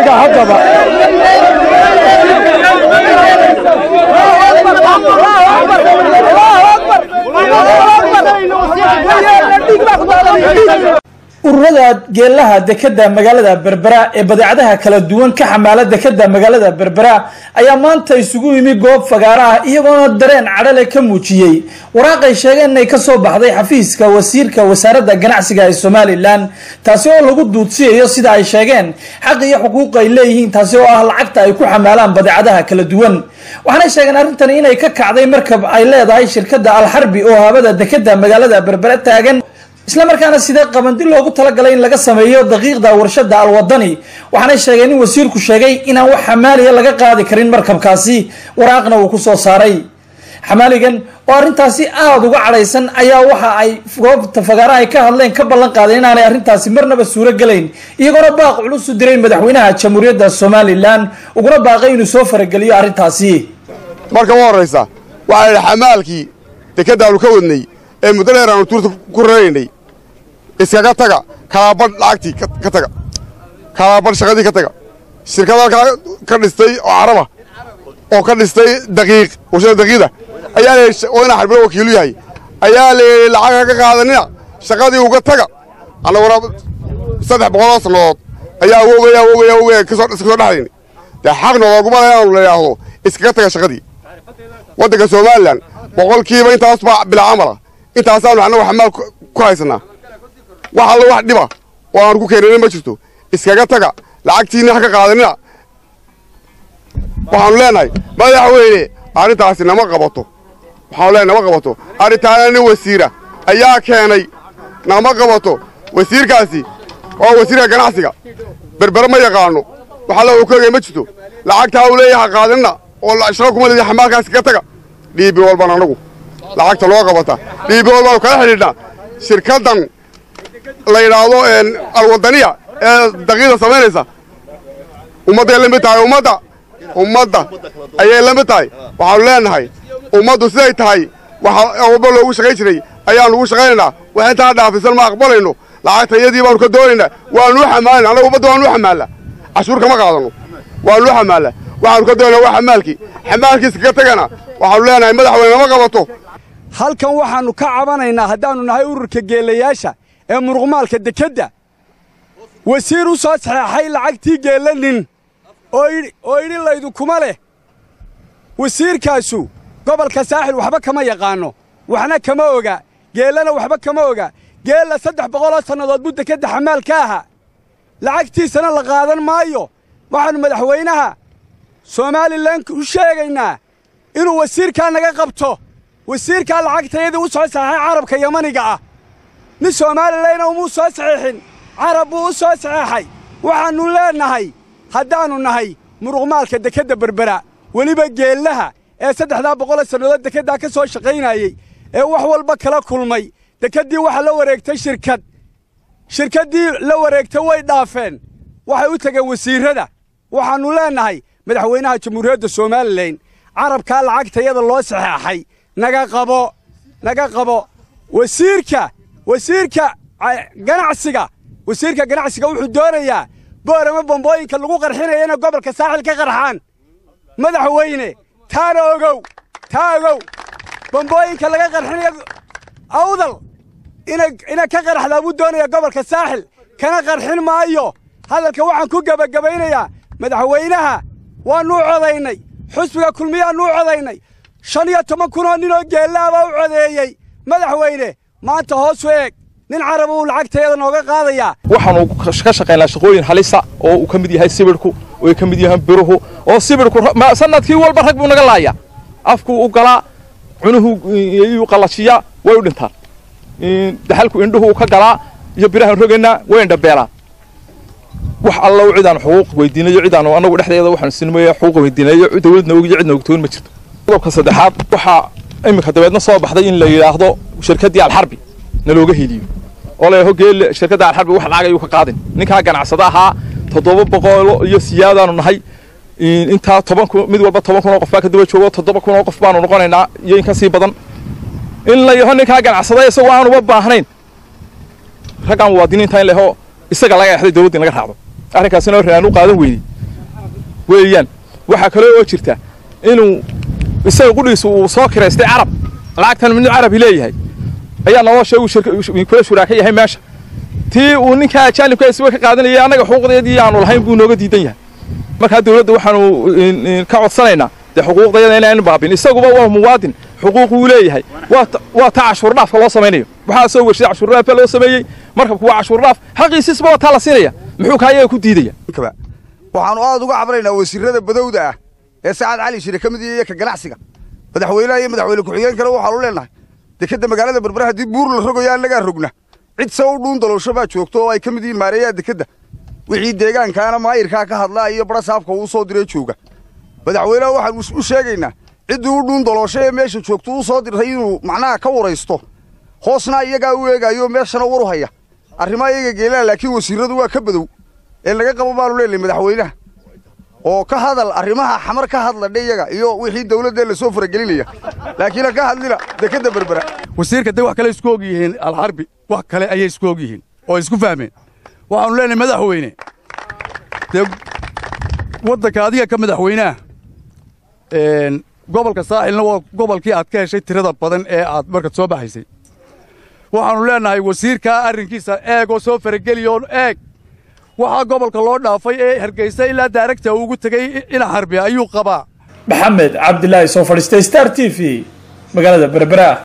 marka haddaba ururada geelaha dekeda magaalada berbera ee badeecadaha kala duwan ka xamaala dekeda magaalada berbera ayaa maanta isugu yimi goob fagaaro ah iyagoona dareen cadhale ka muujiyey waraaqay sheegeen inay kasoo baxday xafiiska wasiirka wasaaradda ganacsiga ee somalilan taasi oo lagu duudsiyayo sida ay sheegeen xaq iyo xuquuq ay leeyihiin taasi oo ah lacagta ay ku xamaalaan badeecadaha kala duwan waxaanay sheegeen arrintani inay ka kacday markab ay leedahay shirkadda alxarbi oo habada dekeda magaalada berbera taagan isla markaana sidee qabandi loogu talagalay in laga sameeyo daqiiqda warshada alwadani waxaanay sheegeen in wasiirku sheegay inaan wax xamaaliya laga qaadi karin markabkaasi waraaqna uu ku soo saaray xamaaligan oo arrintaasi aada uga cadhaysan ayaa waxa ay goobta fagaara ay ka hadleen ka ballan qaadeen inaanay arrintaasi marnaba suuro gelayn iyagoona baaq culus u diray madaxweynaha jamhuuriyadda somalilan uguna baaqay inuu soo farageliyo arrintaasi marka u horraysa waxaa idhi xamaalkii dekeddaannu ka wadnay ee muddo dheer aanu tuurta ku raraynay iskaga taga kalaabadh lacagtii ka taga kalaabadh shaqadii ka taga shirkad halkaa ka dhistay oo caraba oo ka dhistay daqiiq warshada daqiiqda ayaa la yidhi oo inaa xarbilo wakiilu yahay ayaa la yidhi lacag ka qaadanina shaqadii uga taga annaguna saddex boqoloo sannadood ayaa awogaya awogaya awogaya kasoo kasoo dhexdayni dee xaq nooguma le inaanu la yidhaahdo iskaga taga shaqadii waddanka somalilan boqolkiiba intaas baa bilaa camala intaasaanu annagu xamaal ku haysannaa wax alla wax dhiba oo aanu ku keenana ma jirto iskaga taga lacagtiinna ha ka qaadanina waxaanu leenahay madaxweyne arrintaasi nama qabato waxaanu leenahay nama qabato arrintaana nin wasiira ayaa keenay nama qabato wasiirkaasi waa wasiirka ganacsiga berbere ma yaqaano wax alla uu ka ogay ma jirto lacagtaa uu leeyahay ha qaadanina oo shaqa kuma leedahay xamaalkaasi ka taga dhiibi walban annagu lacagta loo qabata dhiibi walbaanu kala xidhiidhnaa shirkaddan la yidhaahdo alwadaniya ee daqiiqda samaynaysa ummadday la mid tahay ummadda ummadda ayay la mid tahay waxaanu leenahay ummaddu siday tahay waxa walba loogu shaqayn jiray ayaanu ugu shaqaynaynaa wax intaa dhaafisan ma aqbalayno lacagta iyadii baanu ka doonaynaa waanu u xamaalina annaga ummadda waanu u xamaallaa cashuur kama qaadanno waanu u xamaallaa waxaanu ka doonaynaa waa xamaalkii xamaalkiisa kaga tegana waxaanu leenahay madaxweyne nama qabato halkan waxaannu ka cabanaynaa haddaannu nahay ururka geelayaasha ee muruqmaalka dekedda wasiir u soo saxeexay lacagtii geella nin oo idhi laydukuma leh wasiirkaasu gobolka saaxil waxba kama yaqaanno waxna kama oga geellana waxba kama oga geella saddex boqoloo sannadood buu dekedda xamaal ka ahaa lacagtiisana la qaadan maayo waxaannu madaxweynaha somalilan u sheegaynaa inuu wasiirkaa naga qabto wasiirkaa lacagtayadii u soo saxeexay carabka yamaniga ah nin soomaalilana umuu soo saxiixin carab buu u soo saxeexay waxaannu leennahay haddaannu nahay muruqmaalka dekedda berbera weliba geellaha ee saddexdaa boqoloo sannadood dekeddaa ka soo shaqaynayey ee wax walba kala kulmay dekeddii waxa la wareegtay shirkad shirkaddii la wareegtay way dhaafeen waxay u tegeen wasiirrada waxaannu leennahay madaxweynaha jamhuuriyadda somalilan carabkaa lacagtayada loo saxeexay naga qabo naga qabo wasiirka wasiirka ganacsiga wasiirka ganacsiga wuxuu doonayaa boorama bambooyinka lagu qarxinaya inay gobolka saaxil ka qarxaan madaxweyne taana ogow taa ogow bambooyinka laga qarxinaya awdal inay ka qarxdaa buu doonaya gobolka saaxil kana qarxin maayo hadalka waxaan ku gebagabaynayaa madaxweynaha waannuu codaynay xusbiga kulmiyaannuu codaynay shan iyo toban kunoo ninoo geellaabaa u codeeyey madaxweyne maanta hoos u eeg nin carab uu lacagtayada nooga qaadayaa waxaanu ka shaqaynaa shaqooyin halisa oo uu ka mid yahay sibidhku oo ay ka mid yahaan biruhu oo sibidhku sanadkii walba rag buu naga laaya afkuu u galaa cunuhu iyuu qallajiyaa way u dhintaan daxalku indhuhu ka galaa iyo birahan rogaynaa way indhabeelaan wax alla u cidaanu xuquuq weydiinayo cidaanu annagu dhexdeeda waxaanu sinmaya xuquuq weydiinayo dawladna ogiyo cidna ogtoon ma jirto qodobka saddexaad waxaa iminka dabeedna soo baxday in la yidhaahdo shirkaddii alxarbi nalooga heliyo oo la hogeel shirkadda alxarbi wax lacag ayuu ka qaadin ninkaa ganacsada ahaa toddoba boqolo iyo siyaadaanu nahay intaa toban kun mid walba toban kun oo qof baa ka daba joogo toddoba kun oo qof baanu noqonaynaa iyo in ka sii badan in la yaho ninkaa ganacsada isagoo aanuba baahnayn raggaan muwaadiniinta in la yaho isaga laga exday dawladda in laga raacdo arrinkaasina horre aan u qaadan weyney weeyaan waxaa kaloo oo jirta inuu isaga qudhiisu uu soo kiraystay carab lacagtan midnu carabi leeyahay ayaa naloo sheegu kula shuraaka yahay meesha tii uu ninkaa ajaanibka isba ka qaadanayay annaga xuquuqdeedii aanu lahayn buu nooga diidan yahay markaa dawladda waxaanu ka codsanaynaa dee xuquuqdayada inaan baabin isaguba waa muwaadin xuquuq uu leeyahay waa taa cashuurdhaafka loo samaynayo waxaa soo wershay cashuurdhaafka loo sameeyey markabku waa cashuurdhaaf xaqiisiisba waa taa la siinaya muxuu kaa iyaga ku diidaya waxaannu aad uga cabraynaa wasiirrada badowda ah ee sacad cali shire ka mid iyo ka ganacsiga madaxweynaha iyo madaxweyne ku-xigeenkana waxaanu leenahay dekedda magaalada berbera haddii buur la rogayo annagaa rogna cid se u dhuun daloosho baa joogto oo ay ka mid yihiin maareeyaha dekedda wixii deegaankaana maayirkaa ka hadlaa iyo barasaabka uu soo diray jooga madaxweynaha waxaanu u sheegaynaa ciddii u dhuun daloosho ee meesha joogto u soo dirtay inuu macnaha ka waraysto hoosna iyagaa u eegaayo meeshana waru haya arrimaa iyaga geelaa laakiin wasiirradu waa ka badow ee laga qabo baanu leenahay madaxweynaha oo ka hadal arrimaha xamar ka hadladha iyaga iyo wixii dawladda lasoo faragelinaya laakiin ka hadlina dekedda berbera wasiirka de wax kale isku og yihiin alxarbi wax kale ayay isku og yihiin oo isku fahmeen waxaanu leenahay madaxweyne dee waddanka adiga ka madaxweynaha gobolka saaxilna waa gobolkii aad ka heshay tirada badan ee aad markaad soo baxaysay waxaannu leenahay wasiirkaa arrinkiisa eeg oo soo farageliyoon eeg waxaa gobolka loo dhaafay ee hargeysa ilaa daaragta ugu tegey ina harbi ayuu qabaa maxamed cabdilaahi soo fadhiistay star t v magaalada berbera